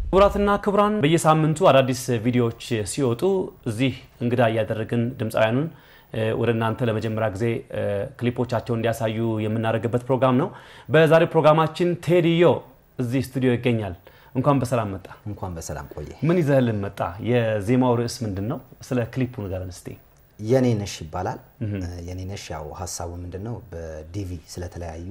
ክቡራትና ክቡራን በየሳምንቱ አዳዲስ ቪዲዮዎች ሲወጡ እዚህ እንግዳ እያደረግን ድምፃውያኑን ወደ እናንተ ለመጀመሪያ ጊዜ ክሊፖቻቸውን እንዲያሳዩ የምናደርግበት ፕሮግራም ነው። በዛሬው ፕሮግራማችን ቴዲዮ እዚህ ስቱዲዮ ይገኛል። እንኳን በሰላም መጣ። እንኳን በሰላም ቆየ። ምን ይዘህልን መጣ? የዜማው ርዕስ ምንድን ነው? ስለ ክሊፑ ንገረን እስቲ። የኔ ነሽ ይባላል። የኔ ነሽ ያው ሀሳቡ ምንድን ነው? በዲቪ ስለተለያዩ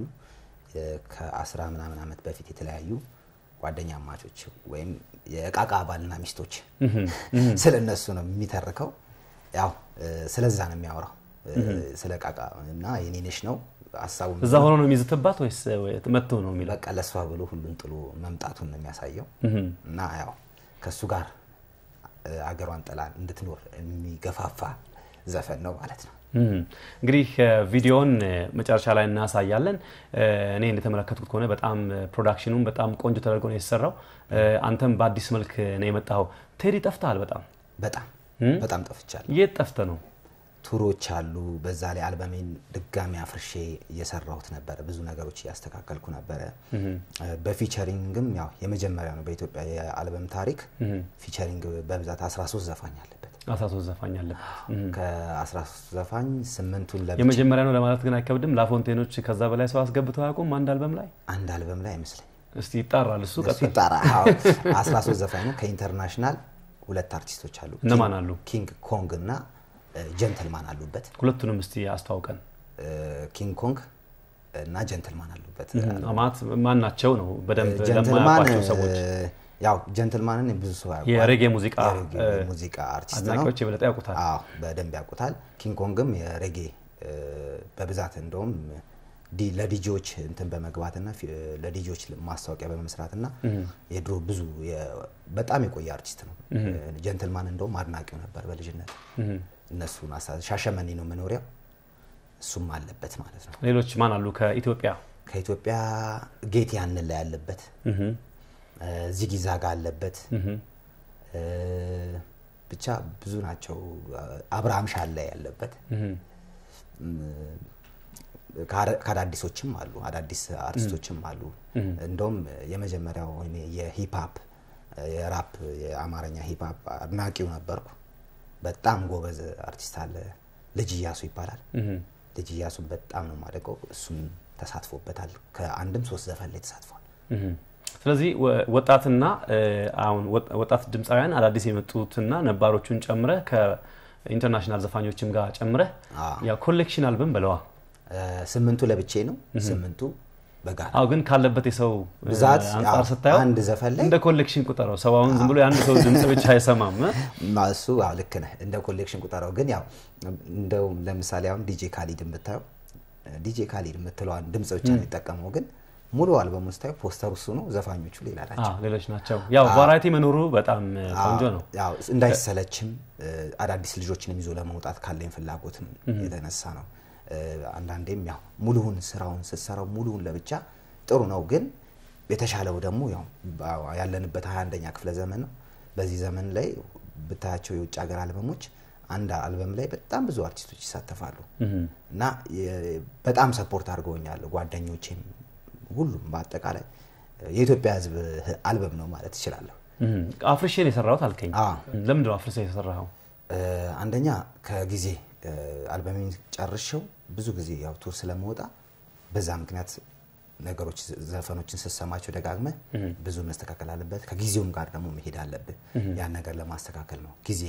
ከአስራ ምናምን ዓመት በፊት የተለያዩ ጓደኛ አማቾች ወይም የእቃቃ ባልና ሚስቶች ስለ እነሱ ነው የሚተርከው። ያው ስለዛ ነው የሚያወራው ስለ እቃቃ እና የኔ ነሽ ነው ሀሳቡ። እዛ ሆኖ ነው የሚዝትባት ወይስ መጥቶ ነው የሚለው? በቃ ለእሷ ብሎ ሁሉን ጥሎ መምጣቱን ነው የሚያሳየው እና ያው ከእሱ ጋር አገሯን ጥላ እንድትኖር የሚገፋፋ ዘፈን ነው ማለት ነው። እንግዲህ ቪዲዮውን መጨረሻ ላይ እናሳያለን። እኔ እንደተመለከትኩት ከሆነ በጣም ፕሮዳክሽኑም በጣም ቆንጆ ተደርጎ ነው የተሰራው። አንተም በአዲስ መልክ ነው የመጣኸው። ቴዲ ጠፍተሃል በጣም በጣም በጣም ጠፍቻለሁ። የት ጠፍተህ ነው? ቱሮች አሉ። በዛ ላይ አልበሜን ድጋሚ አፍርሼ እየሰራሁት ነበረ። ብዙ ነገሮች እያስተካከልኩ ነበረ። በፊቸሪንግም ያው የመጀመሪያ ነው በኢትዮጵያ የአልበም ታሪክ ፊቸሪንግ በብዛት 13 ዘፋኝ አለበት። 13 ዘፋኝ አለበት። ከ13 ዘፋኝ ስምንቱን ለብቻ የመጀመሪያ ነው ለማለት ግን አይከብድም። ላፎንቴኖች ከዛ በላይ ሰው አስገብተው አያውቁም አንድ አልበም ላይ። አንድ አልበም ላይ አይመስለኝ እስቲ ይጣራል እሱ። እሱ ይጣራ። 13 ዘፋኝ ነው። ከኢንተርናሽናል ሁለት አርቲስቶች አሉ። እነማን አሉ? ኪንግ ኮንግ እና ጀንትልማን አሉበት። ሁለቱንም እስቲ አስተዋውቀን። ኪንግ ኮንግ እና ጀንትልማን አሉበት። አማት ማን ናቸው ነው በደንብ ጀንትልማን ለማያውቋቸው ሰዎች ያው ጀንትልማንን ብዙ ሰው ያውቀዋል። የሬጌ ሙዚቃ የሬጌ ሙዚቃ አርቲስት ነው። አድናቂዎች የበለጠ ያውቁታል። አዎ በደንብ ያውቁታል። ኪንግ ኮንግም የሬጌ በብዛት እንደውም ዲ- ለዲጂዎች እንትን በመግባትና ፊ- ለዲጂዎች ማስታወቂያ በመመስራትና የድሮ ብዙ የ- በጣም የቆየ አርቲስት ነው። ጀንትልማን እንደውም አድናቂው ነበር በልጅነት እነሱን አሳ- ሻሸመኔ ነው መኖሪያው። እሱም አለበት ማለት ነው። ሌሎች ማን አሉ ከኢትዮጵያ? ከኢትዮጵያ ጌት ያንን ላይ ያለበት ዚጊ ዛጋ አለበት። ብቻ ብዙ ናቸው። አብርሃም ሻላ ያለበት ከአዳዲሶችም አሉ፣ አዳዲስ አርቲስቶችም አሉ። እንደውም የመጀመሪያው እኔ የሂፕሀፕ የራፕ የአማርኛ ሂፕሀፕ አድናቂው ነበርኩ። በጣም ጎበዝ አርቲስት አለ፣ ልጅ እያሱ ይባላል። ልጅ እያሱን በጣም ነው የማደንቀው። እሱም ተሳትፎበታል። ከአንድም ሶስት ዘፈን ላይ ተሳትፏል። ስለዚህ ወ- ወጣትና አሁን ወጥ- ወጣት ድምፃውያን አዳዲስ የመጡትና ነባሮቹን ጨምረህ ከኢንተርናሽናል ዘፋኞችም ጋር ጨምረህ አዎ። ያ ኮሌክሽን አልበም በለዋ። ስምንቱ ለብቼ ነው፣ ስምንቱ በጋራ አዎ ግን ካለበት የሰው እ, ብዛት አንጻር አዎ፣ ስታየው አንድ ዘፈን ላይ እንደ ኮሌክሽን ቁጠረው። ሰው አሁን ዝም ብሎ የአንድ ሰው ድምፅ ብቻ አይሰማም። እ? ማ- እሱ አዎ ልክ ነህ። እንደ ኮሌክሽን ቁጠረው። ግን ያው እንደው ለምሳሌ አሁን ዲጄ ካሊድ የምታየው ዲጄ ካሊድ የምትለዋን ድምፅ ብቻ ነው የሚጠቀመው። ግን ሙሉ አልበም ስታየው ፖስተሩ እሱ ነው፣ ዘፋኞቹ ሌላ ናቸው። አዎ ሌሎች ናቸው። ያው ቫራይቲ መኖሩ በጣም እ, ቆንጆ ነው። ያው እንዳይሰለችም እ፣ አዳዲስ ልጆችንም ይዞ ለመውጣት ካለኝ ፍላጎትም የተነሳ ነው። እ፣ አንዳንዴም ያው ሙሉውን ስራውን ስትሰራው ሙሉውን ለብቻ ጥሩ ነው፣ ግን የተሻለው ደግሞ ያው በ- ያለንበት 21ኛ ክፍለ ዘመን ነው። በዚህ ዘመን ላይ ብታያቸው የውጭ ሀገር አልበሞች አንድ አልበም ላይ በጣም ብዙ አርቲስቶች ይሳተፋሉ እና የ- በጣም ሰፖርት አድርገውኛል ጓደኞቼም፣ ሁሉም በአጠቃላይ የኢትዮጵያ ሕዝብ አልበም ነው ማለት እችላለሁ። እም፣ አፍርሼን የሰራሁት አልከኝ። አዎ። ለምንድን ነው አፍርሼ የሰራኸው? እ፣ አንደኛ ከጊዜ እ፣ አልበሜን ጨርሼው ብዙ ጊዜ ያው ቱር ስለመወጣ በዛ ምክንያት ነገሮች ዘፈኖችን ስትሰማቸው ደጋግመህ ብዙ መስተካከል አለበት። ከጊዜውም ጋር ደግሞ መሄድ አለብህ። ያን ነገር ለማስተካከል ነው ጊዜ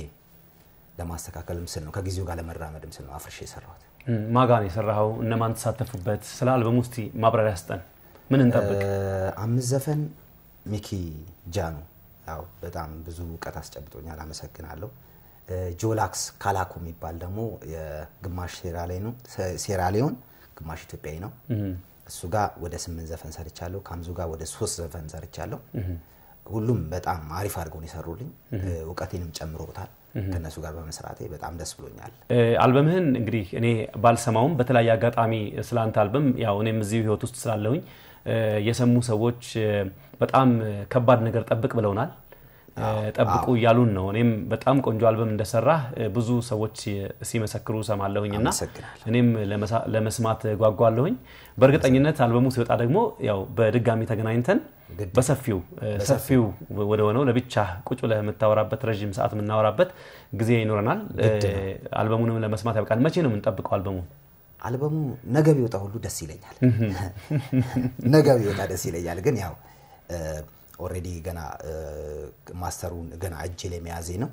ለማስተካከልም ስል ነው ከጊዜው ጋር ለመራመድም ስል ነው አፍርሼ የሰራሁት። እም፣ ማጋ ነው የሰራኸው? እነማን ተሳተፉበት? ስለ አልበሙ እስቲ ማብራሪያ ስጠን። ምን እንጠብቅ? እ፣ አምስት ዘፈን ሚኪ ጃኑ ያው በጣም ብዙ እውቀት አስጨብጦኛል፣ አመሰግናለሁ። እ፣ ጆላክስ ካላኩ የሚባል ደግሞ የግማሽ ሴራሊዮን ሴራሊዮን ግማሽ ኢትዮጵያዊ ነው። እሱ ጋር ወደ ስምንት ዘፈን ሰርቻለሁ። ከአምዙ ጋር ወደ ሶስት ዘፈን ሰርቻለሁ። ሁሉም በጣም አሪፍ አድርገው ነው የሰሩልኝ። እ፣ እውቀቴንም ጨምሮታል። ከእነሱ ጋር በመስራቴ በጣም ደስ ብሎኛል። እ፣ አልበምህን እንግዲህ እኔ ባልሰማውም በተለያየ አጋጣሚ ስለ አንተ አልበም ያው እኔም እዚሁ ህይወት ውስጥ ስላለሁኝ እ፣ የሰሙ ሰዎች እ፣ በጣም እ፣ ከባድ ነገር ጠብቅ ብለውናል። እ፣ ጠብቁ እያሉን ነው። እኔም በጣም ቆንጆ አልበም እንደሰራህ እ፣ ብዙ ሰዎች ሲመሰክሩ ሰማለሁኝ እና አመሰግናለሁ። እኔም ለመሳ- ለመስማት ጓጓለሁኝ። በእርግጠኝነት አልበሙ ሲወጣ ደግሞ ያው በድጋሚ ተገናኝተን በሰፊው ሰፊው ወደ ሆነው ለብቻ ቁጭ ብለህ የምታወራበት ረዥም ሰዓት የምናወራበት ጊዜ ይኖረናል። አልበሙንም ለመስማት ያብቃል። መቼ ነው የምንጠብቀው አልበሙ? አልበሙ ነገ ቢወጣ ሁሉ ደስ ይለኛል። ነገ ቢወጣ ደስ ይለኛል። ግን ያው ኦልሬዲ ገና ማስተሩን ገና እጄ ላይ መያዜ ነው።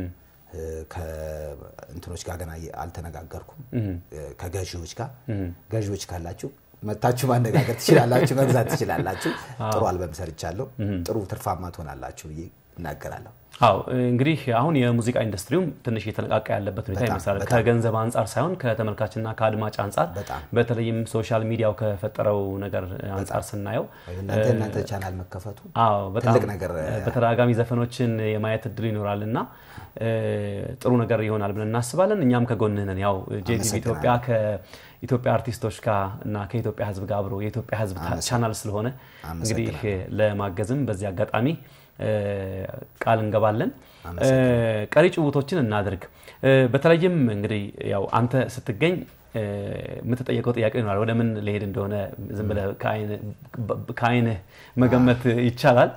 ከእንትኖች ጋር ገና አልተነጋገርኩም፣ ከገዢዎች ጋር። ገዢዎች ካላችሁ መታችሁ ማነጋገር ትችላላችሁ፣ መግዛት ትችላላችሁ። ጥሩ አልበም ሰርቻለሁ፣ ጥሩ ትርፋማ ትሆናላችሁ ብዬ እናገራለሁ። አዎ እንግዲህ አሁን የሙዚቃ ኢንዱስትሪውም ትንሽ እየተነቃቃ ያለበት ሁኔታ ይመስላል። ከገንዘብ አንጻር ሳይሆን ከተመልካችና ከአድማጭ አንጻር በተለይም ሶሻል ሚዲያው ከፈጠረው ነገር አንጻር ስናየው እናንተ ቻናል መከፈቱ አዎ በጣም ትልቅ ነገር በተደጋጋሚ ዘፈኖችን የማየት እድል ይኖራል እና ጥሩ ነገር ይሆናል ብለን እናስባለን። እኛም ከጎንህ ነን። ያው ጄቲቪ ኢትዮጵያ ከኢትዮጵያ አርቲስቶች ጋር እና ከኢትዮጵያ ሕዝብ ጋር አብሮ የኢትዮጵያ ሕዝብ ቻናል ስለሆነ እንግዲህ ለማገዝም በዚህ አጋጣሚ ቃል እንገባለን። ቀሪ ጭውቶችን እናድርግ። በተለይም እንግዲህ ያው አንተ ስትገኝ የምትጠየቀው ጥያቄ ይኖራል። ወደ ምን ሊሄድ እንደሆነ ዝም ብለህ ከአይንህ መገመት ይቻላል።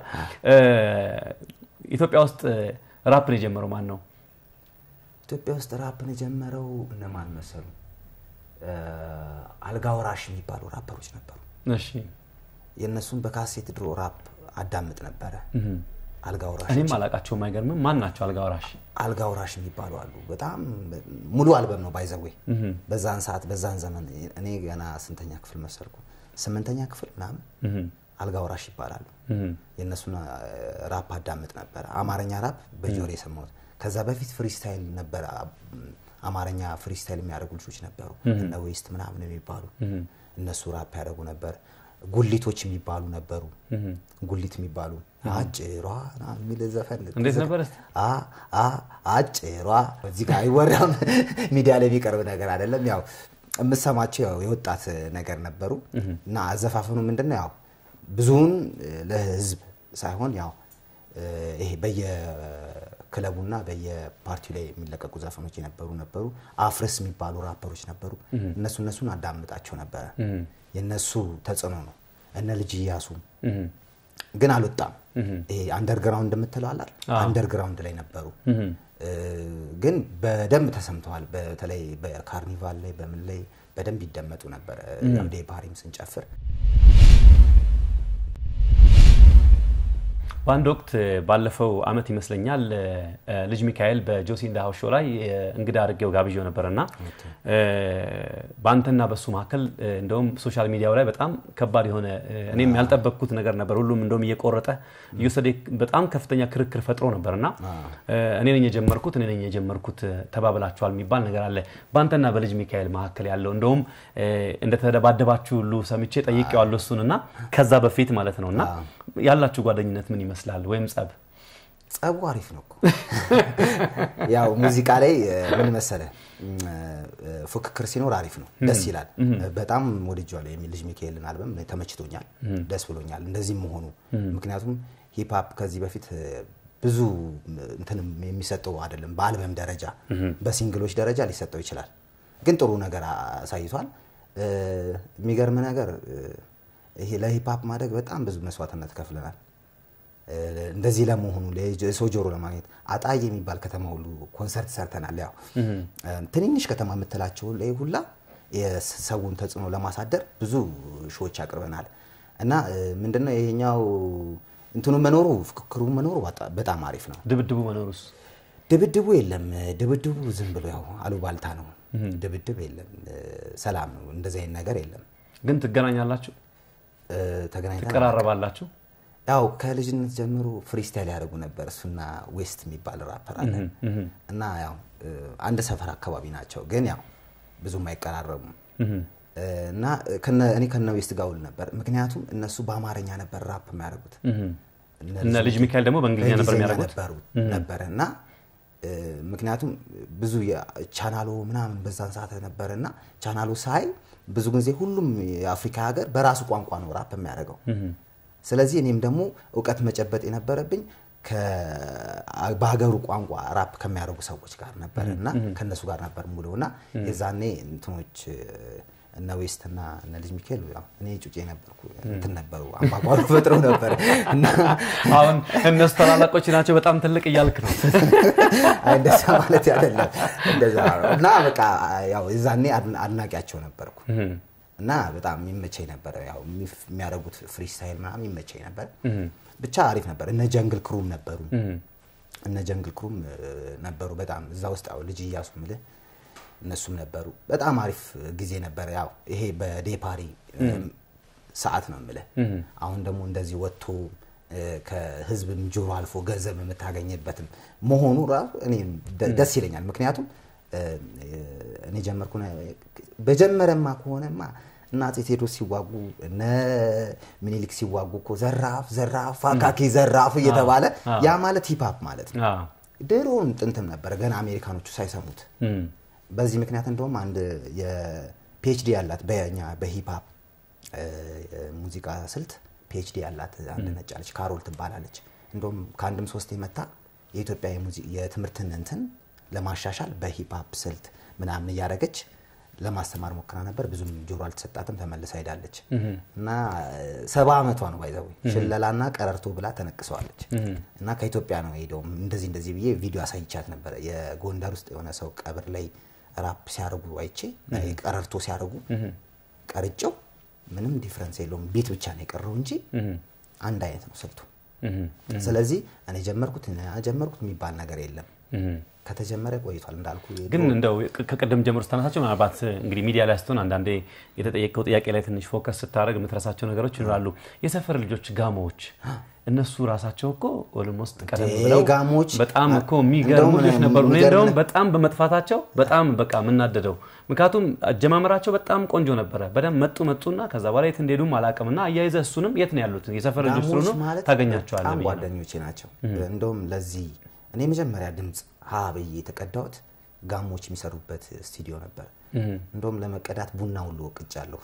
ኢትዮጵያ ውስጥ ራፕን የጀመረው ማን ነው? ኢትዮጵያ ውስጥ ራፕን የጀመረው እነማን መሰሉ? አልጋ ወራሽ የሚባሉ ራፐሮች ነበሩ። እሺ የእነሱን በካሴት ድሮ ራፕ አዳምጥ ነበረ። አልጋ ወራሽ እኔም አላቃቸውም። አይገርምም? ማን ናቸው አልጋ ወራሽ? አልጋ ወራሽ የሚባሉ አሉ። በጣም ሙሉ አልበም ነው ባይዘዌ። በዛን ሰዓት በዛን ዘመን እኔ ገና ስንተኛ ክፍል መሰልኩ? ስምንተኛ ክፍል ምናምን አልጋ ወራሽ ይባላሉ። የእነሱን ራፕ አዳምጥ ነበረ። አማርኛ ራፕ በጆሮ የሰማሁት። ከዛ በፊት ፍሪስታይል ነበረ። አማርኛ ፍሪስታይል የሚያደርጉ ልጆች ነበሩ፣ እነ ዌስት ምናምን የሚባሉ እነሱ ራፕ ያደርጉ ነበር። ጉሊቶች የሚባሉ ነበሩ። ጉሊት የሚባሉ አጭሯ የሚል ዘፈን እንዴት ነበር? አጭሯ እዚህ ጋር አይወራም፣ ሚዲያ ላይ የሚቀርብ ነገር አይደለም። ያው የምሰማቸው ያው የወጣት ነገር ነበሩ እና አዘፋፈኑ ምንድን ነው ያው ብዙውን ለህዝብ ሳይሆን ያው ይሄ በየክለቡና በየፓርቲው ላይ የሚለቀቁ ዘፈኖች የነበሩ ነበሩ። አፍርስ የሚባሉ ራፐሮች ነበሩ። እነሱ እነሱን አዳምጣቸው ነበረ። የነሱ ተጽዕኖ ነው። እነ ልጅ እያሱ ግን አልወጣም። ይሄ አንደርግራውንድ የምትለው አላል አንደርግራውንድ ላይ ነበሩ፣ ግን በደንብ ተሰምተዋል። በተለይ በካርኒቫል ላይ በምን ላይ በደንብ ይደመጡ ነበረ። ዴ ባህሪም ስንጨፍር በአንድ ወቅት ባለፈው አመት ይመስለኛል ልጅ ሚካኤል በጆሲ ኢን ዘ ሃውስ ሾው ላይ እንግዳ አድርጌው ጋብዤው ነበር እና በአንተና በሱ መካከል እንደውም ሶሻል ሚዲያው ላይ በጣም ከባድ የሆነ እኔም ያልጠበቅኩት ነገር ነበር። ሁሉም እንደውም እየቆረጠ እየወሰደ በጣም ከፍተኛ ክርክር ፈጥሮ ነበር እና እኔ ነኝ የጀመርኩት እኔ ነኝ የጀመርኩት ተባብላችኋል የሚባል ነገር አለ በአንተና በልጅ ሚካኤል መካከል ያለው እንደውም እንደተደባደባችሁ ሁሉ ሰምቼ ጠይቄዋለሁ እሱን እና ከዛ በፊት ማለት ነው እና ያላችሁ ጓደኝነት ምን ይመስላል? ወይም ጸብ? ጸቡ አሪፍ ነው እኮ ያው ሙዚቃ ላይ ምን መሰለ ፉክክር ሲኖር አሪፍ ነው፣ ደስ ይላል። በጣም ወድጄዋለሁ የሚል ልጅ ሚካኤልን አልበም ተመችቶኛል፣ ደስ ብሎኛል እንደዚህም መሆኑ። ምክንያቱም ሂፕሀፕ ከዚህ በፊት ብዙ እንትንም የሚሰጠው አይደለም። በአልበም ደረጃ በሲንግሎች ደረጃ ሊሰጠው ይችላል፣ ግን ጥሩ ነገር አሳይቷል። የሚገርም ነገር ይሄ ለሂፕሀፕ ማደግ በጣም ብዙ መስዋዕትነት ከፍለናል። እንደዚህ ለመሆኑ የሰው ጆሮ ለማግኘት አጣዬ የሚባል ከተማ ሁሉ ኮንሰርት ሰርተናል። ያው ትንንሽ ከተማ የምትላቸው ላይ ሁላ የሰውን ተጽዕኖ ለማሳደር ብዙ ሾዎች አቅርበናል እና ምንድነው ይሄኛው እንትኑ መኖሩ ፍክክሩ መኖሩ በጣም አሪፍ ነው። ድብድቡ መኖሩስ? ድብድቡ የለም። ድብድቡ ዝም ብሎ ያው አሉባልታ ነው። ድብድብ የለም። ሰላም ነው። እንደዚህ አይነት ነገር የለም። ግን ትገናኛላችሁ? ተገናኝተን ትቀራረባላችሁ? ያው ከልጅነት ጀምሮ ፍሪስታይል ያደርጉ ነበር። እሱና ዌስት የሚባል ራፐር አለ እና ያው አንድ ሰፈር አካባቢ ናቸው፣ ግን ያው ብዙም አይቀራረቡም። እና እኔ ከነ ዌስት ጋር ውል ነበር፣ ምክንያቱም እነሱ በአማርኛ ነበር ራፕ የሚያደርጉት እነ ልጅ ሚካኤል ደግሞ በእንግሊዝኛ ነበር የሚያደርጉት ነበረ እና ምክንያቱም ብዙ ቻናሎ ምናምን በዛን ሰዓት ነበረ እና ቻናሎ ሳይ ብዙ ጊዜ ሁሉም የአፍሪካ ሀገር በራሱ ቋንቋ ነው ራፕ የሚያደርገው። ስለዚህ እኔም ደግሞ እውቀት መጨበጥ የነበረብኝ በሀገሩ ቋንቋ ራፕ ከሚያደርጉ ሰዎች ጋር ነበር እና ከእነሱ ጋር ነበር ሙሉ እና የዛኔ እንትኖች እነ ዌስት እና እነ ልጅ ሚካኤል ያው እኔ ጩጬ ነበርኩ እንትን ነበሩ አምባጓሮ ፈጥረው ነበር እና አሁን እነሱ ታላላቆች ናቸው በጣም ትልቅ እያልክ ነው። አይ እንደዛ ማለት አይደለም እንደዛ ነው። እና በቃ ያው የዛኔ አድና- አድናቂያቸው ነበርኩ እና በጣም ይመቸኝ ነበረ። ያው የሚፍ- የሚያደርጉት ፍሪስታይል ምናምን ይመቸኝ ነበር። ብቻ አሪፍ ነበር። እነ ጀንግል ክሩም ነበሩ እነ ጀንግል ክሩም እ፣ ነበሩ በጣም እዛ ውስጥ ያው ልጅ እያሱ ምልህ እነሱም ነበሩ። በጣም አሪፍ ጊዜ ነበረ። ያው ይሄ በዴፓሪ ሰዓት ነው የምልህ። አሁን ደግሞ እንደዚህ ወጥቶ እ፣ ከህዝብም ጆሮ አልፎ ገንዘብ የምታገኝበትም መሆኑ ራሱ እኔ ደ- ደስ ይለኛል። ምክንያቱም እ፣ እኔ ጀመርኩ በጀመረማ ከሆነማ እና አፄ ቴዎድሮስ ሲዋጉ እነ ምኒልክ ሲዋጉ እኮ ዘራፍ ዘራፍ አካኪ ዘራፍ እየተባለ ያ ማለት ሂፕሀፕ ማለት ነው። አዎ። ድሮም ጥንትም ነበረ ገና አሜሪካኖቹ ሳይሰሙት። እም፣ በዚህ ምክንያት እንደውም አንድ የፒኤችዲ ያላት በኛ በሂፕሀፕ እ፣ ሙዚቃ ስልት ፒኤችዲ ያላት አንድ ነጭ አለች፣ ካሮል ትባላለች። እንደውም ከአንድም ሶስት የመታ የኢትዮጵያ የሙዚ- የትምህርትን እንትን ለማሻሻል በሂፕሀፕ ስልት ምናምን እያደረገች ለማስተማር ሞክራ ነበር። ብዙም ጆሮ አልተሰጣትም፣ ተመልሳ ሄዳለች እና ሰባ ዓመቷ ነው ባይዘዊ ሽለላና ቀረርቶ ብላ ተነቅሰዋለች። እና ከኢትዮጵያ ነው ሄደው እንደዚህ እንደዚህ ብዬ ቪዲዮ አሳይቻት ነበረ። የጎንደር ውስጥ የሆነ ሰው ቀብር ላይ ራፕ ሲያደርጉ አይቼ ቀረርቶ ሲያደርጉ ቀርጬው ምንም ዲፍረንስ የለውም። ቤት ብቻ ነው የቀረው እንጂ አንድ አይነት ነው ስልቱ። ስለዚህ እኔ ጀመርኩት እኔ ጀመርኩት የሚባል ነገር የለም። ከተጀመረ ቆይቷል እንዳልኩ ግን እንደው ከቅድም ጀምሮ ስታነሳቸው ምናልባት እንግዲህ ሚዲያ ላይ ስትሆን አንዳንዴ የተጠየቀው ጥያቄ ላይ ትንሽ ፎከስ ስታደርግ የምትረሳቸው ነገሮች ይኖራሉ። የሰፈር ልጆች ጋሞዎች እነሱ ራሳቸው እኮ ኦልሞስት ቀደም ብለው ጋሞች በጣም እኮ የሚገርሙ እንደውም ልጆች ነበሩ። እኔ የሚገርም እንደውም በጣም በመጥፋታቸው በጣም በቃ የምናደደው ምክንያቱም አጀማመራቸው በጣም ቆንጆ ነበረ። በደንብ መጡ መጡና ከዛ በኋላ የት እንደሄዱም አላውቅም። እና አያይዘህ እሱንም የት ነው ያሉት የሰፈር ልጆች ጋሞች ስለሆኑ ማለት ታገኛቸዋለህ በጣም ብዬ ነው። ጓደኞቼ ናቸው። እንደውም ለዚህ እኔ መጀመሪያ ድምፅ ሀ ብዬ የተቀዳሁት ጋሞች የሚሰሩበት ስቱዲዮ ነበር። እንደውም ለመቀዳት ቡና ሁሉ ወቅጫለሁ።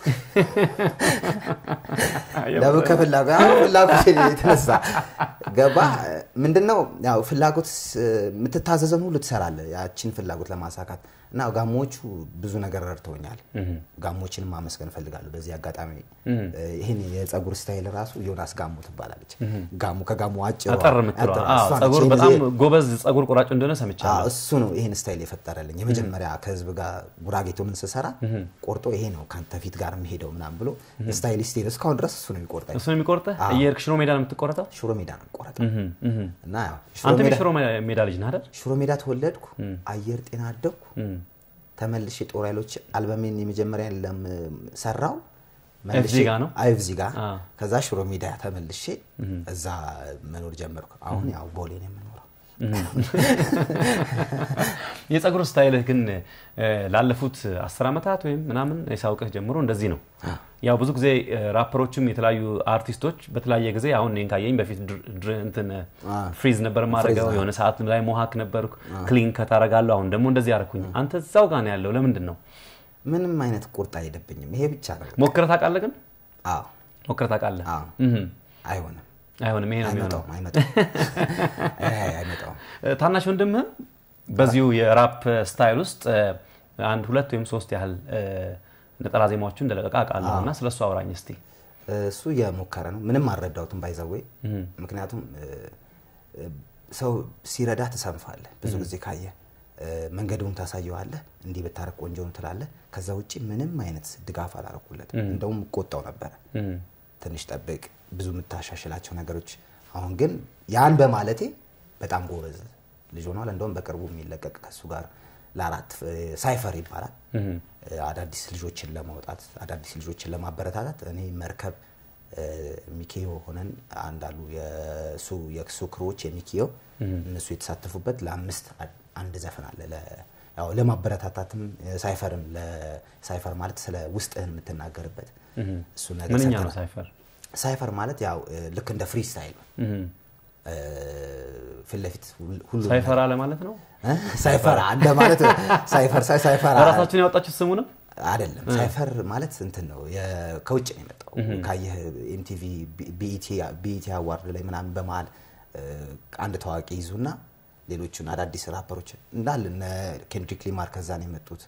ለምን ከፍላጎት አሁን ፍላጎት የተነሳ ገባ ምንድነው ያው ፍላጎት ስ- የምትታዘዘን ሁሉ ትሰራለህ ያችን ፍላጎት ለማሳካት እና ጋሞቹ ብዙ ነገር ረድተውኛል። ጋሞችንም ማመስገን እፈልጋለሁ በዚህ አጋጣሚ። ይህን የፀጉር ስታይል ራሱ ዮናስ ጋሞ ትባላለች። ጋሞ ከጋሞ አጭሯ አጠር የምትለዋ አጠር- አዎ፣ እሷ ነች። ጸጉር ይሄን በጣም ጊዜ- ጎበዝ ጸጉር ቆራጭ እንደሆነ ሰምቻለሁ። አዎ፣ እሱ ነው ይህን ስታይል የፈጠረልኝ። የመጀመሪያ ከህዝብ ጋር ጉራጌቶ ምን ስሰራ ቆርጦ ይሄ ነው ከአንተ ፊት ጋር የሚሄደው ምናምን ብሎ ስታይሊስት ሄደ። እስካሁን ድረስ እሱ ነው የሚቆርጠኝ። እሱ ነው የሚቆርጥህ? እየሄድክ ሽሮ ሜዳ ነው የምትቆረጠው? ሽሮ ሜዳ ነው የሚቆረጠው እና ያው ሽሮ አንተ ሜዳ- የሽሮ ሜዳ ልጅ ነህ አይደል? ሽሮ ሜዳ ተወለድኩ፣ አየር ጤና አደግኩ። ተመልሼ ጦር ኃይሎች አልበሜን የመጀመሪያ ለም ሰራው ኤፍዚ ጋ ነው? አይፍዚ ጋ አ። ከዛ ሽሮ ሜዳ ተመልሼ እዛ መኖር ጀመርኩ። አሁን ያው ቦሌ ነው የምኖረው። የጸጉር ስታይልህ ግን እ፣ ላለፉት አስር ዓመታት ወይም ምናምን የሳውቅህ ጀምሮ እንደዚህ ነው። ያው ብዙ ጊዜ እ፣ ራፐሮችም የተለያዩ አርቲስቶች በተለያየ ጊዜ አሁን እኔን ካየኝ በፊት ድር- ድር- እንትን እ፣ ፍሪዝ ነበር ማድረገው የሆነ ሰዓት ላይ ሞሃክ ነበርኩ ክሊን ከታረጋለሁ። አሁን ደግሞ እንደዚህ ያደረኩኝ። አንተ እዛው ጋር ነው ያለው። ለምንድን ነው ምንም አይነት ቁርጥ አይሄድብኝም። ይሄ ብቻ ነው። ሞክረህ ታውቃለህ? ግን አዎ ሞክረህ ታውቃለህ? አዎ። እህም። አይሆንም፣ አይሆንም። ይሄ ነው የሚሆነው። አይመጣውም፣ አይመጣውም፣ አይ፣ አይመጣውም። ታናሽ ወንድምህም በዚሁ የራፕ ስታይል ውስጥ እ፣ አንድ ሁለት ወይም ሶስት ያህል እ፣ ነጠላ ዜማዎችን እንደለቀቀ አውቃለሁ እና ስለ እሱ አውራኝ እስቲ። እሱ እየሞከረ ነው። ምንም አልረዳሁትም ባይዘዌ ምክንያቱም እ፣ እ፣ ሰው ሲረዳ ትሰንፋለህ። ብዙ ጊዜ ካየ እ፣ መንገዱን ታሳየዋለህ፣ እንዲህ ብታረግ ቆንጆ ነው ትላለህ። ከዛ ውጭ ምንም አይነት ድጋፍ አላረኩለትም። እንደውም እቆጣው ነበረ። ትንሽ ጠብቅ፣ ብዙ የምታሻሽላቸው ነገሮች። አሁን ግን ያን በማለቴ በጣም ጎበዝ ልጅ ሆኗል። እንደውም በቅርቡ የሚለቀቅ ከሱ ጋር ለአራት እ፣ ሳይፈር ይባላል አዳዲስ ልጆችን ለማውጣት አዳዲስ ልጆችን ለማበረታታት እኔ መርከብ እ፣ ሚኪዮ ሆነን አንዳሉ የሱ የሱ ክሮች የሚኪዮ እነሱ የተሳተፉበት ለአምስት አ- አንድ ዘፈን አለ ለ- ያው ለማበረታታትም እ፣ ሳይፈርም ለ- ሳይፈር ማለት ስለ ውስጥህን የምትናገርበት እሱ ነገር ምንኛ ነው ሰርተናል። ሳይፈር? ሳይፈር ማለት ያው እ፣ ልክ እንደ ፍሪ ስታይል ነው። እ፣ ፊት ለፊት ሁሉ- ሁሉም ሳይፈራ ለማለት ነው። እ? ሳይፈራ እንደ ማለት ሳይፈር ሳይ- ሳይፈራ በራሳችን ያወጣችሁት ስሙንም አይደለም ሳይፈር ማለት እንትን ነው የ- ከውጭ ነው የመጣው። ካየህ ኤምቲቪ ቢኢቲ አዋርድ ላይ ምናምን በመሀል እ፣ አንድ ታዋቂ ይዙና ሌሎቹን አዳዲስ ራፐሮች እንዳለ እነ ኬንድሪክ ሊማር ከዛ ነው የመጡት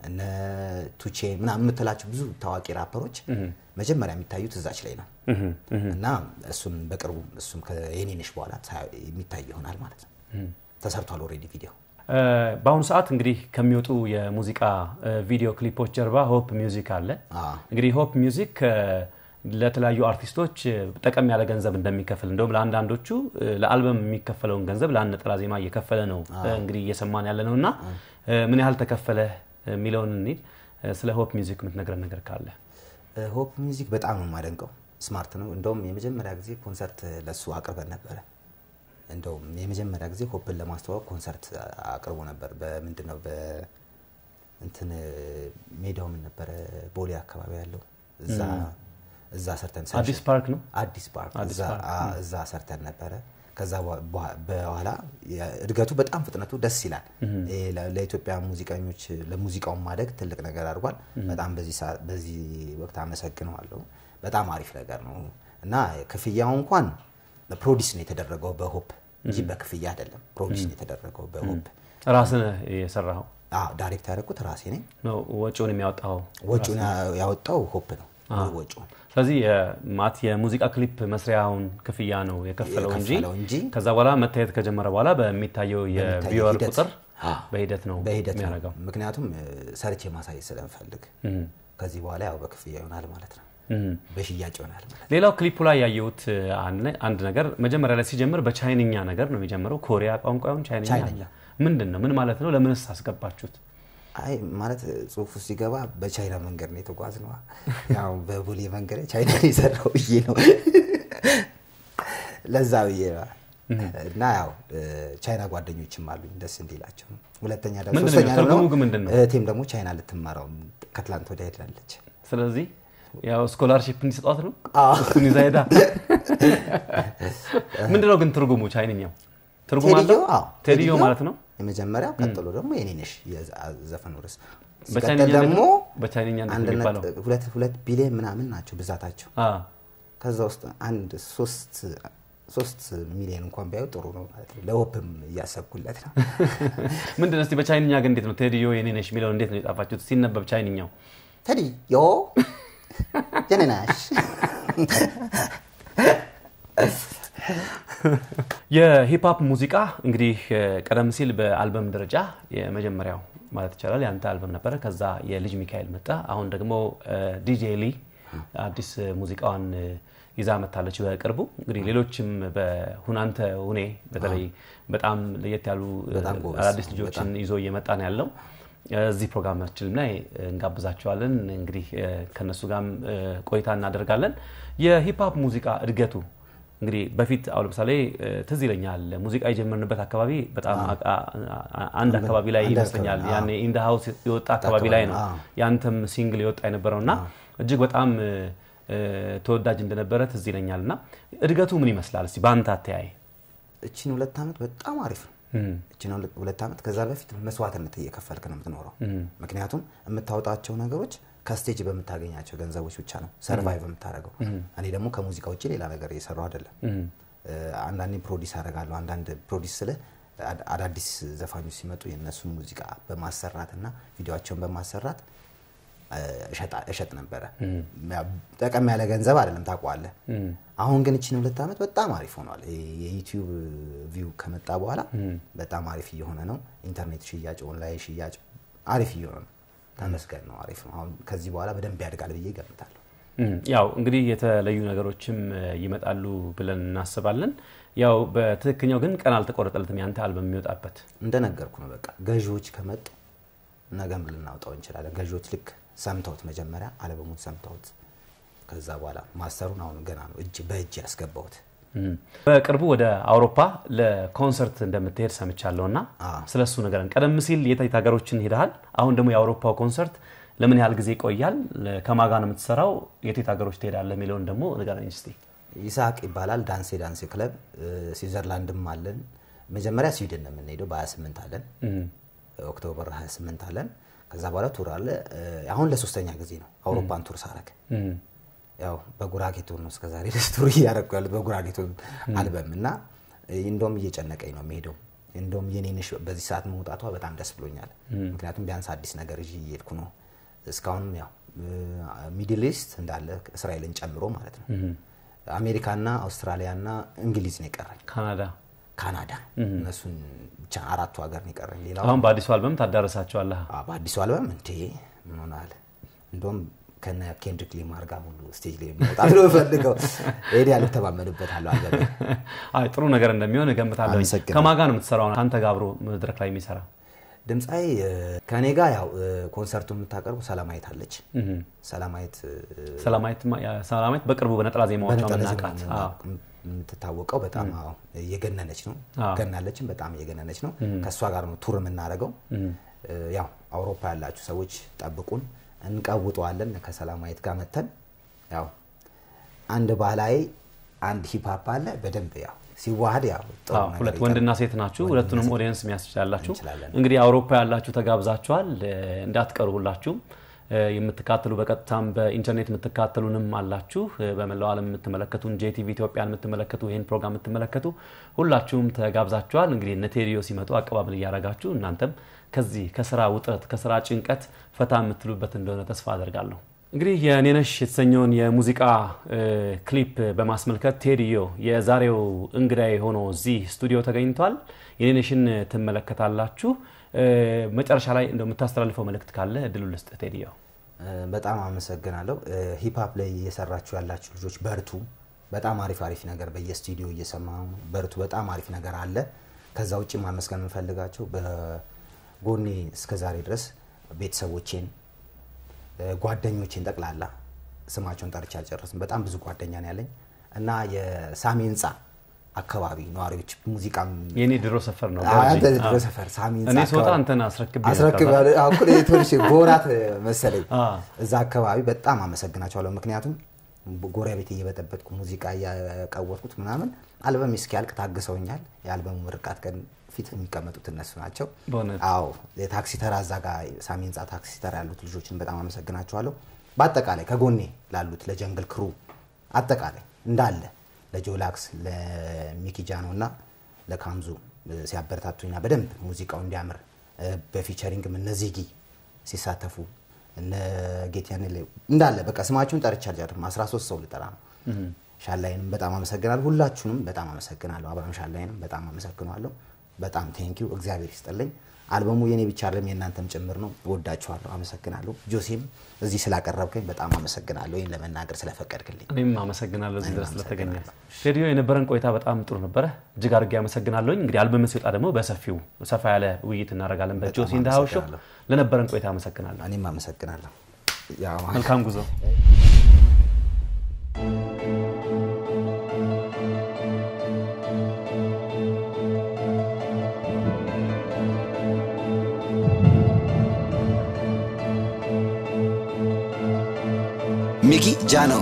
እነ ቱቼ ምናምን የምትላቸው ብዙ ታዋቂ ራፐሮች መጀመሪያ የሚታዩት እዛች ላይ ነው እና እሱን በቅርቡ እሱም ከየኔነሽ በኋላ የሚታይ ይሆናል ማለት ነው። ተሰርቷል ኦልሬዲ ቪዲዮ። በአሁኑ ሰዓት እንግዲህ ከሚወጡ የሙዚቃ ቪዲዮ ክሊፖች ጀርባ ሆፕ ሚውዚክ አለ። እንግዲህ ሆፕ ሚውዚክ ለተለያዩ አርቲስቶች ጠቀም ያለ ገንዘብ እንደሚከፍል እንደውም ለአንዳንዶቹ ለአልበም የሚከፈለውን ገንዘብ ለአንድ ነጠላ ዜማ እየከፈለ ነው እንግዲህ እየሰማን ያለ ነው እና ምን ያህል ተከፈለ የሚለውን እንሂድ። ስለ ሆፕ ሚውዚክ የምትነግረን ነገር ካለ። ሆፕ ሚውዚክ በጣም ነው የማደንቀው። ስማርት ነው። እንደውም የመጀመሪያ ጊዜ ኮንሰርት ለሱ አቅርበን ነበረ። እንደውም የመጀመሪያ ጊዜ ሆፕን ለማስተዋወቅ ኮንሰርት አቅርቦ ነበር። በምንድን ነው በእንትን ሜዳው ምን ነበረ ቦሌ አካባቢ ያለው እዛ እዛ ሰርተን አዲስ ፓርክ ነው አዲስ ፓርክ እዛ ሰርተን ነበረ። ከዛ በኋላ እድገቱ በጣም ፍጥነቱ ደስ ይላል። ለኢትዮጵያ ሙዚቀኞች ለሙዚቃውን ማደግ ትልቅ ነገር አድርጓል። በጣም በዚህ ወቅት አመሰግነዋለሁ። በጣም አሪፍ ነገር ነው እና ክፍያው እንኳን ፕሮዲስ ነው የተደረገው በሆፕ እንጂ በክፍያ አይደለም። ፕሮዲስ ነው የተደረገው በሆፕ። ራስህ የሰራኸው? ዳይሬክት ያደረኩት ራሴ ነኝ። ወጪውን የሚያወጣው ወጪውን ያወጣው ሆፕ ነው ወጪውን ስለዚህ ማት የሙዚቃ ክሊፕ መስሪያውን ክፍያ ነው የከፈለው እንጂ ከዛ በኋላ መታየት ከጀመረ በኋላ በሚታየው የቪወር ቁጥር በሂደት ነው በሂደት የሚያደርገው። ምክንያቱም ሰርቼ ማሳየት ስለምፈልግ ከዚህ በኋላ ያው በክፍያ ይሆናል ማለት ነው፣ በሽያጭ ይሆናል ማለት ነው። ሌላው ክሊፑ ላይ ያየሁት አንድ ነገር መጀመሪያ ላይ ሲጀምር በቻይንኛ ነገር ነው የሚጀምረው። ኮሪያ ቋንቋውን ቻይንኛ ምንድን ነው? ምን ማለት ነው? ለምንስ አስገባችሁት? አይ ማለት ጽሁፉ ሲገባ በቻይና መንገድ ነው የተጓዝ ነው። ያው በቦሌ መንገድ ቻይና የሰራው ብዬ ነው ለዛ ብዬ ነው። እና ያው ቻይና ጓደኞችም አሉኝ ደስ እንዲላቸው። ሁለተኛ ደግሞ ሶስተኛ ደግሞ እህቴም ደግሞ ቻይና ልትማራው ከትላንት ወዲያ ሄዳለች። ስለዚህ ያው ስኮላርሺፕ እንዲሰጧት ነው እሱን ይዛ ሄዳ። ምንድነው ግን ትርጉሙ ቻይንኛው? ትርጉም አለው ቴዲዮ ማለት ነው የመጀመሪያው። ቀጥሎ ደግሞ የኔነሽ የዘፈኑ ርዕስ በቻይንኛ ደግሞ በቻይንኛ አንድ ነጥብ ሁለት ቢሊዮን ምናምን ናቸው ብዛታቸው። ከዛ ውስጥ አንድ ሶስት ሶስት ሚሊዮን እንኳን ቢያዩ ጥሩ ነው ማለት ነው። ለሆፕም እያሰብኩለት ነው። ምንድን ነው እስኪ በቻይንኛ ግን እንዴት ነው ቴዲዮ የኔነሽ የሚለውን እንዴት ነው የጻፋችሁት? ሲነበብ ቻይንኛው ቴዲዮ የኔነሽ የሂፕሀፕ ሙዚቃ እንግዲህ ቀደም ሲል በአልበም ደረጃ የመጀመሪያው ማለት ይቻላል የአንተ አልበም ነበረ። ከዛ የልጅ ሚካኤል መጣ። አሁን ደግሞ ዲጄ ሊ አዲስ ሙዚቃዋን ይዛ መታለች በቅርቡ። እንግዲህ ሌሎችም በሁናንተ ሁኔ በተለይ በጣም ለየት ያሉ አዳዲስ ልጆችን ይዞ እየመጣ ነው ያለው። እዚህ ፕሮግራማችን ላይ እንጋብዛቸዋለን። እንግዲህ ከነሱ ጋርም ቆይታ እናደርጋለን። የሂፕሀፕ ሙዚቃ እድገቱ እንግዲህ በፊት አሁን ለምሳሌ ትዝ ይለኛል ሙዚቃ የጀመርንበት አካባቢ በጣም አንድ አካባቢ ላይ ይመስለኛል ያኔ ኢንደ ሀውስ የወጣ አካባቢ ላይ ነው ያንተም ሲንግል የወጣ የነበረው እና እጅግ በጣም ተወዳጅ እንደነበረ ትዝ ይለኛል። እና እድገቱ ምን ይመስላል እስቲ በአንተ አተያይ? እቺን ሁለት ዓመት በጣም አሪፍ ነው። እቺን ሁለት ዓመት ከዛ በፊት መስዋዕትነት እየከፈልክ ነው የምትኖረው። ምክንያቱም የምታወጣቸው ነገሮች ከስቴጅ በምታገኛቸው ገንዘቦች ብቻ ነው ሰርቫይቭ የምታደርገው። እኔ ደግሞ ከሙዚቃ ውጭ ሌላ ነገር እየሰራው አይደለም። አንዳንዴ ፕሮዲስ አደርጋለሁ። አንዳንድ ፕሮዲስ ስለ አዳዲስ ዘፋኞች ሲመጡ የእነሱን ሙዚቃ በማሰራት እና ቪዲዮቸውን በማሰራት እሸጥ ነበረ። ጠቀም ያለ ገንዘብ አይደለም ታውቀዋለህ። አሁን ግን እችን ሁለት ዓመት በጣም አሪፍ ሆኗል። የዩቲዩብ ቪው ከመጣ በኋላ በጣም አሪፍ እየሆነ ነው። ኢንተርኔት ሽያጭ፣ ኦንላይን ሽያጭ አሪፍ እየሆነ ነው። ተመስገን ነው። አሪፍ ነው። አሁን ከዚህ በኋላ በደንብ ያድጋል ብዬ እገምታለሁ። ያው እንግዲህ የተለዩ ነገሮችም ይመጣሉ ብለን እናስባለን። ያው በትክክኛው ግን ቀን አልተቆረጠለትም ያንተ አልበም የሚወጣበት። እንደነገርኩ ነው። በቃ ገዢዎች ከመጡ ነገም ልናውጣው እንችላለን። ገዢዎች ልክ ሰምተውት መጀመሪያ አልበሙን ሰምተውት ከዛ በኋላ ማስተሩን አሁን ገና ነው እጅ በእጅ ያስገባሁት። በቅርቡ ወደ አውሮፓ ለኮንሰርት እንደምትሄድ ሰምቻለሁ እና ስለ እሱ ንገረን። ቀደም ሲል የት ሀገሮችን ሄደሃል? አሁን ደግሞ የአውሮፓው ኮንሰርት ለምን ያህል ጊዜ ይቆያል? ከማጋ ነው የምትሰራው? የት ሀገሮች ትሄዳለህ የሚለውን ደግሞ ንገረኝ እስኪ። ይስሐቅ ይባላል። ዳንሴ ዳንሴ ክለብ ስዊዘርላንድም አለን። መጀመሪያ ስዊድን ነው የምንሄደው፣ በ28 አለን። ኦክቶበር 28 አለን። ከዛ በኋላ ቱር አለ። አሁን ለሶስተኛ ጊዜ ነው አውሮፓን ቱር ሳረግ ያው በጉራጌ ቱር ነው እስከዛሬ ድረስ ቱር እያደረኩ ያሉት በጉራጌ ቱር አልበም እና እንደውም እየጨነቀኝ ነው የሚሄደው እንደውም የኔንሽ በዚህ ሰዓት መውጣቷ በጣም ደስ ብሎኛል። ምክንያቱም ቢያንስ አዲስ ነገር ይዤ እየሄድኩ ነው። እስካሁን ያው ሚድል ኢስት እንዳለ እስራኤልን ጨምሮ ማለት ነው። አሜሪካና አውስትራሊያና እንግሊዝ ነው የቀረኝ። ካናዳ ካናዳ እነሱን ብቻ አራቱ ሀገር ነው የቀረኝ። ሌላው አሁን በአዲሱ አልበም ታዳረሳቸዋለህ። አ- በአዲሱ አልበም እንዴ ምን ሆናል? እንደውም ከነ ኬንድሪክ ሊማር ጋር ሁሉ ስቴጅ ላይ መውጣት ነው የምፈልገው። ሄድ ያልተማመንበታለሁ አልበም አይ ጥሩ ነገር እንደሚሆን እገምታለሁ። አመሰግናለሁ። ከማን ጋር ነው የምትሰራው? ከአንተ ጋር አብሮ መድረክ ላይ የሚሰራ ድምፃዊ ከእኔ ጋር ያው ኮንሰርቱ የምታቀርበው ሰላማዊት አለች። ሰላማዊት ሰላማዊት ሰላማዊት በቅርቡ በነጠላ ዜማዎቿ በነጠላ መናቃት ዜማ የምትታወቀው በጣም አዎ፣ እየገነነች ነው። አዎ። ገናለችን በጣም እየገነነች ነው። ከእሷ ጋር ነው ቱር የምናደርገው። ያው አውሮፓ ያላችሁ ሰዎች ጠብቁን፣ እንቀውጠዋለን። ከሰላማዊት ጋር መተን ያው አንድ ባህላዊ አንድ ሂፕሀፕ አለ በደንብ ያው ሲዋሃድ ያው ጥሩ አዎ፣ ነገር ሁለት ይጠ- ወንድና ሴት ናችሁ። ሁለቱንም ኦዲየንስ የሚያስችላላችሁ እንችላለን። እንግዲህ አውሮፓ ያላችሁ ተጋብዛችኋል። እ፣ እንዳትቀሩ ሁላችሁም እ፣ የምትካተሉ በቀጥታም በኢንተርኔት የምትካተሉንም አላችሁ። እ፣ በመላው ዓለም የምትመለከቱን ጄቲቪ ኢትዮጵያን የምትመለከቱ ይህን ፕሮግራም የምትመለከቱ ሁላችሁም ተጋብዛችኋል። እንግዲህ እነ ቴዲዮ ሲመጡ አቀባበል እያደረጋችሁ እናንተም ከዚህ ከስራ ውጥረት ከስራ ጭንቀት ፈታ የምትሉበት እንደሆነ ተስፋ አደርጋለሁ። እንግዲህ የኔነሽ የተሰኘውን የሙዚቃ እ፣ ክሊፕ በማስመልከት ቴዲዮ የዛሬው እንግዳይ ሆኖ እዚህ ስቱዲዮ ተገኝቷል። የኔነሽን ትመለከታላችሁ። እ፣ መጨረሻ ላይ እንደው የምታስተላልፈው መልእክት ካለ እድሉ ልስጥ ቴዲዮ። በጣም አመሰግናለሁ። ሂፕሀፕ ላይ እየሰራችሁ ያላችሁ ልጆች በርቱ። በጣም አሪፍ አሪፍ ነገር በየስቱዲዮ እየሰማ ነው። በርቱ። በጣም አሪፍ ነገር አለ። ከዛ ውጭ ማመስገን የምንፈልጋቸው በጎኔ እስከ ዛሬ ድረስ ቤተሰቦቼን፣ ጓደኞቼን ጠቅላላ ስማቸውን ጠርቼ አልጨረስም። በጣም ብዙ ጓደኛ ነው ያለኝ እና የሳሚ ህንፃ አካባቢ ነዋሪዎች ሙዚቃም የኔ ድሮ ሰፈር ነው። አዎ፣ ገርጂ። አንተ ድሮ አዎ። ሰፈር ሳሚ ህንፃ እኔ ስወጣ አካባቢ አንተን አስረክቤ አስረክብ ነበር። ያለ አኩል የቶልሽ ቦራት መሰለኝ አ። እዛ አካባቢ በጣም አመሰግናቸዋለሁ። ምክንያቱም ጎረቤት እየበጠበጥኩ ሙዚቃ እያቀወጥኩት ምናምን አልበም እስኪያልቅ ታግሰውኛል። የአልበሙ ምርቃት ቀን ፊት የሚቀመጡት እነሱ ናቸው። በእውነት? አዎ የታክሲ ተራ እዛ ጋር ሳሚ ህንፃ ታክሲ ተራ ያሉት ልጆችን በጣም አመሰግናቸዋለሁ። በአጠቃላይ ከጎኔ ላሉት ለጀንግል ክሩ አጠቃላይ እንዳለ ለጆላክስ ለሚኪጃኖ እና ለካምዙ ሲያበረታቱኝና በደንብ ሙዚቃው እንዲያምር እ፣ በፊቸሪንግም እነ ዚጊ ሲሳተፉ እነ ጌትያን እንዳለ በቃ ስማችሁን ጠርቻ አልጨርም 13 ሰው ልጠራ ነው። ሻላይንም በጣም አመሰግናለሁ። ሁላችሁንም በጣም አመሰግናለሁ። አብርሃም ሻላይንም በጣም አመሰግናለሁ። በጣም ቴንኪው እግዚአብሔር ይስጥልኝ። አልበሙ የኔ ብቻ አይደለም የእናንተም ጭምር ነው። እወዳችኋለሁ። አመሰግናለሁ። ጆሴም እዚህ ስላቀረብከኝ በጣም አመሰግናለሁ። ይህን ለመናገር ስለፈቀድክልኝ እኔም አመሰግናለሁ እዚህ እኔም ድረስ ስለተገኘ። አመሰግናለሁ። ቴዲዮ የነበረን ቆይታ በጣም ጥሩ ነበረ። እጅግ አድርጌ አመሰግናለሁኝ። እንግዲህ አልበም ሲወጣ ደግሞ በሰፊው ሰፋ ያለ ውይይት እናደርጋለን በጆሲ እንዳሃው ሾው። አመሰግናለሁ። ለነበረን ቆይታ አመሰግናለሁ። እኔም አመሰግናለሁ። ያው መልካም ጉዞ። ሚኪ ጃኖ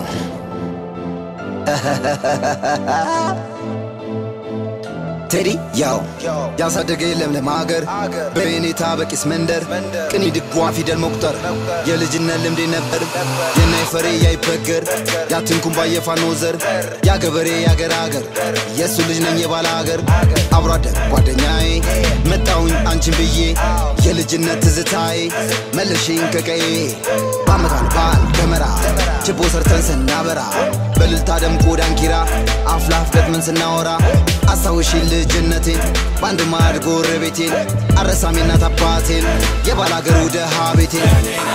ቴዲ ያው ያሳደገ ለምለም ሀገር በኔታ በቂስ መንደር ቅኒ ድጓ ፊደል መቁጠር የልጅነት ልምዴ ነበር የናይ ፈሬ ያይበገር ያትንኩም ባየፋኖ ዘር ያገበሬ ያገር ሀገር የእሱ ልጅ ነኝ የባለ ሀገር አብሮ አደግ ጓደኛዬ መጣሁኝ አንቺን ብዬ የልጅነት ትዝታዬ መለሽኝ ከቀዬ በአመት በዓል ደመራ ችቦ ሰርተን ስናበራ በልልታ ደምቆ ዳንኪራ አፍላፍ ገጥመን ስናወራ አስታውሽኝ ልጅነቴን በአንድ ማዕድ ጎረቤቴን አረሳሜ እናት አባቴን የባላገሩ ደሃ ቤቴን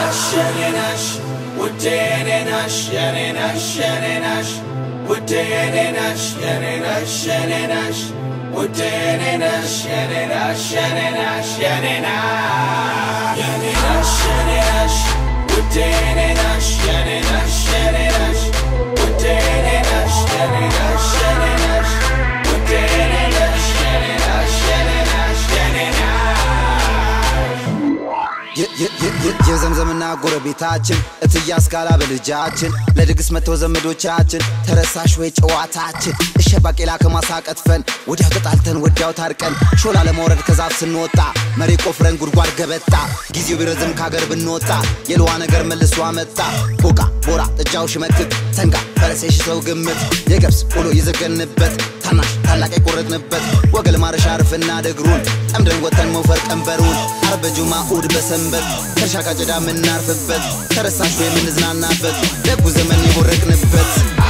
የ- የ- የ- የ- የዘምዘምና ጎረቤታችን እትዬ አስካላ በልጃችን ለድግስ መተው ዘመዶቻችን ተረሳሽ ወይ ጨዋታችን እሸ ባቄላ ከማሳ ቀጥፈን ወዲያው ተጣልተን ወዲያው ታርቀን ሾላ ለመውረድ ከዛፍ ስንወጣ መሬ ቆፍረን ጉድጓድ ገበጣ ጊዜው ቢረዝም ካገር ብንወጣ የልዋ ነገር መልሶ አመጣ ቦቃ ቦራ ጥጃው ሽመክት ሰንጋ ፈረስ የሺ ሰው ግምት የገብስ ቆሎ የዘገንበት ታናሽ ታላቅ የቆረጥንበት ወገል ማረሻ አርፍና ደግሩን ጠምደን ወተን መውፈር ቀንበሩን አርብ በጁማ እሑድ በሰንበት ከእርሻ ካጨዳ የምናርፍበት ተረሳሹ የምንዝናናበት ደጉ ዘመን የቦረቅንበት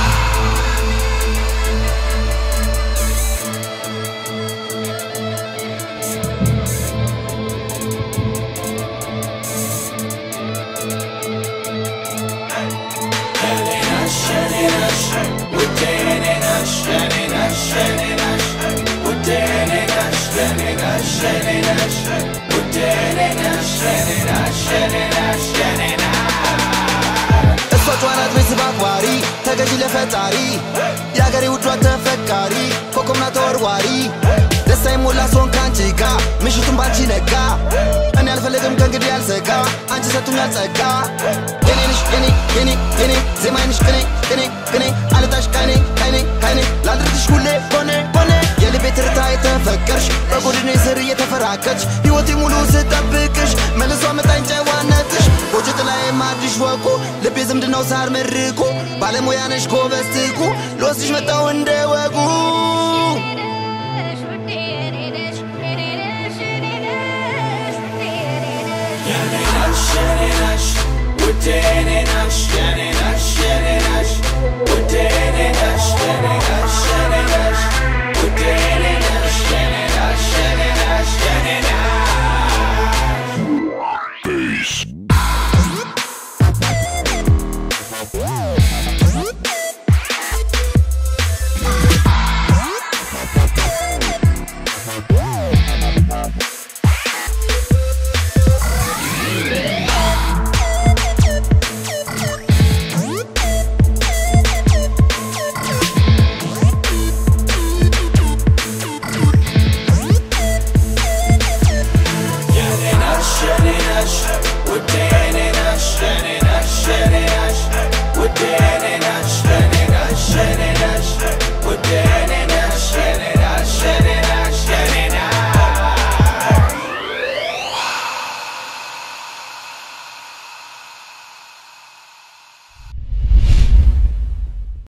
እሷ ጨዋናት ቤተሰብ አክባሪ ተገዢ ለፈጣሪ የአገሬ ውዷ ተፈቃሪ ኮከብና ተወርዋሪ ደስታ የሞላ ሶን ከአንቺ ጋ ምሽቱን ባንቺ ነጋ እኔ አልፈለግም ከእንግዲህ ያልሰጋ አንቺ ሰጡኛል ጸጋ የኔ ነሽ የኔ የኔ የኔ ዜማዬ ነሽ ቅኔ ቅኔ ቅኔ አልጣሽ ካይኔ ካይኔ ካይኔ ላድርግሽ ሁሌ ሆኔ ሆኔ የልቤ ትርታ የተፈቀርሽ በጎድኔ ስር እየተፈራከች ሕይወቴ ሙሉ ስጠብቅሽ መልሶ አመጣኝ ጨዋነትሽ ጎጆ ጥላዬ ማድሽ ወቁ ልቤ ዝምድናው ሳር መርቁ ባለሙያ ነሽ ጎበዝ ትቁ ልወስድሽ መጣው እንደ ወጉ Shiny Nash, with Danny Nash,